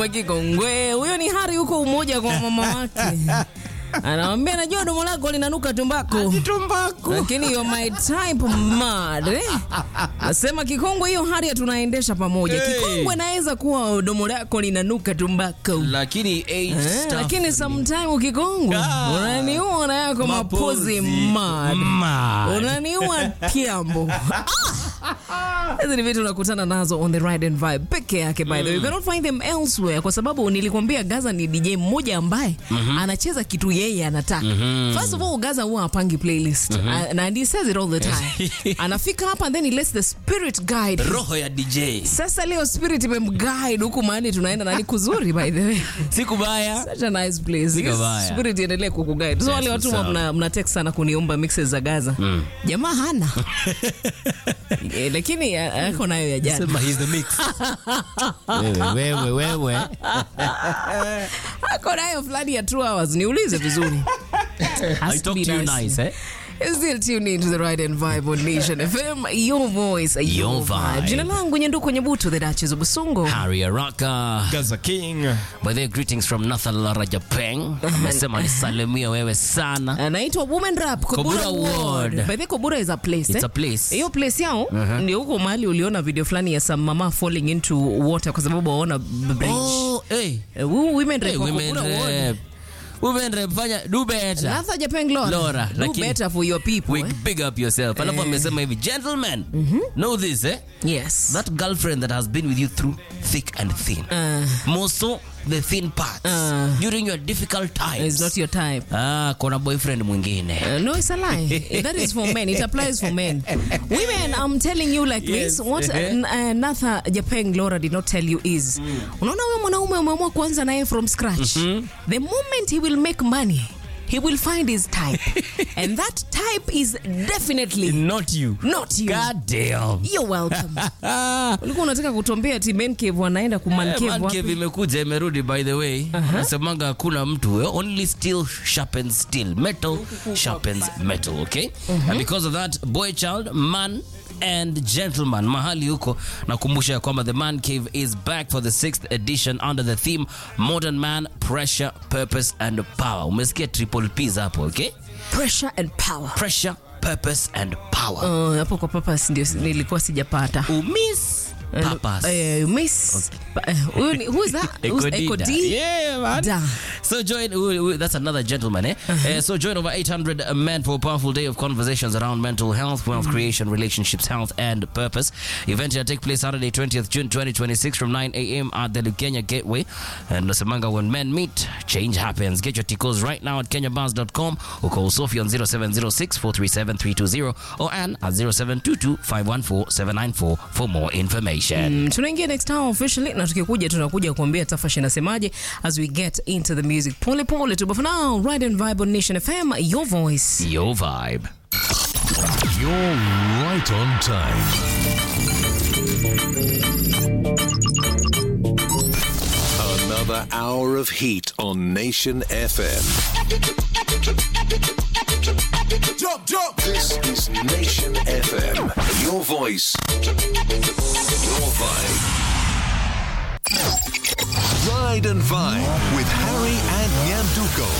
Kikongwe huyo ni Hari huko umoja kwa mama wake anamwambia najua domo lako linanuka tumbako Tumbaku. lakini you're my type mad eh? Nasema Kikongwe, hiyo Hari tunaendesha pamoja. Hey. Kikongwe naweza kuwa domo lako linanuka tumbako Lakini age Eh, stuff lakini sometime Kikongwe Ah. unaniua na yako mapozi mad Mad. unaniua kiambo Ah! hizi ni vitu unakutana nazo on the ride and vibe peke yake by the way you cannot find them elsewhere kwa sababu nilikwambia Gaza ni DJ mmoja ambaye anacheza kitu yeye anataka first of all Gaza huwa apangi playlist uh, na he says it all the time anafika hapa and then he lets the spirit guide roho ya DJ sasa leo spirit imemguide huku mahali tunaenda na ni kuzuri by the way si kubaya. Such a nice place. Siko Yes, baya. Spirit iendelee kukuguide. So wale Yes, watu sawa. mna, mna text sana kuniomba mixes za Gaza. Jamaa hana. Eh, lakini a- ako nayo ya jana. Sema he's the mix. wewe wewe wewe. Ako nayo fulani ya 2 hours. Niulize vizuri. Has I to talk be to you nice. nice, eh? Still tune in to the Ride and Vibe on Nation FM. Your voice, your, Your vibe. vibe. Jina langu Nyenduko Nyebutu, the Duchess of Busungu. Harry Araka. Gaza King. By the way, greetings from Nathan Larajapeng. Amesema nisalimia wewe sana. anaitwa Women Rap Kobura, Kobura Ward. Ward. By the way, Kobura is a place. It's eh? a place. hiyo place yao ndio huko mahali uliona video fulani ya some mama falling into water kwa sababu waona bridge. Oh, hey. Eh, huu women Hey, rep wa women Kobura Ward. rep. Women rep fanya do better. Latha Japeng Lora. Lora, Do lakini- better for your people. We eh? big up yourself. Alafu amesema hivi, gentlemen, know this, eh? Yes. That girlfriend that has been with you through thick and thin. Uh, More so the thin parts. Uh. During your difficult times. it's not your type. Ah, kuna boyfriend mwingine. Uh, no, it's a lie. that is for men. It applies for men. Women, I'm telling you like Yes. this. What uh, n- uh, Natha Japeng Laura did not tell you is, unaona huyo mwanaume umeamua kuanza naye from scratch. The moment he will make money, he will find his type. and that type is definitely Not you. not you. God damn. You're welcome. Ulikuwa unataka kutuambia ati men cave wanaenda ku man Eh, cave man wapi? cave imekuja imerudi by the way nasemanga hakuna mtu eh, only steel sharpens steel metal sharpens metal okay and because of that boy child man and gentleman mahali huko nakumbusha ya kwamba the man cave is back for the sixth edition under the theme modern man pressure purpose and power umesikia triple p's hapo okay Pressure and power. pressure purpose and power Uh, hapo kwa papas ndio nilikuwa sijapata. umis papas Eh, miss. Pa- eh, huyu ni- who is that? Who's Ekodida. Echo D? Yeah, man. Da. So join, who- who- that's another gentleman, eh? Uh, so join over 800 men for a powerful day of conversations around mental health, wealth creation, relationships, health, and purpose. Event will take place Saturday, 20th June 2026 from 9 a.m. at the Kenya Gateway. And Nasemanga, when men meet, change happens. Get your tickets right now at kenyabars.com or call Sophie on 0706 437 320 or Ann at 0722 514 794 for more information. Mm, tunaingia next hour officially na tukikuja tunakuja kuambia tafashi inasemaje as we get into the music pole pole tu but for now ride and vibe on nation fm your voice Your vibe. You're right on time. Another hour of heat on Nation FM. Jump, jump. This is Nation FM. Your voice, your vibe. Ride and Vibe with Harry and Nyanduko.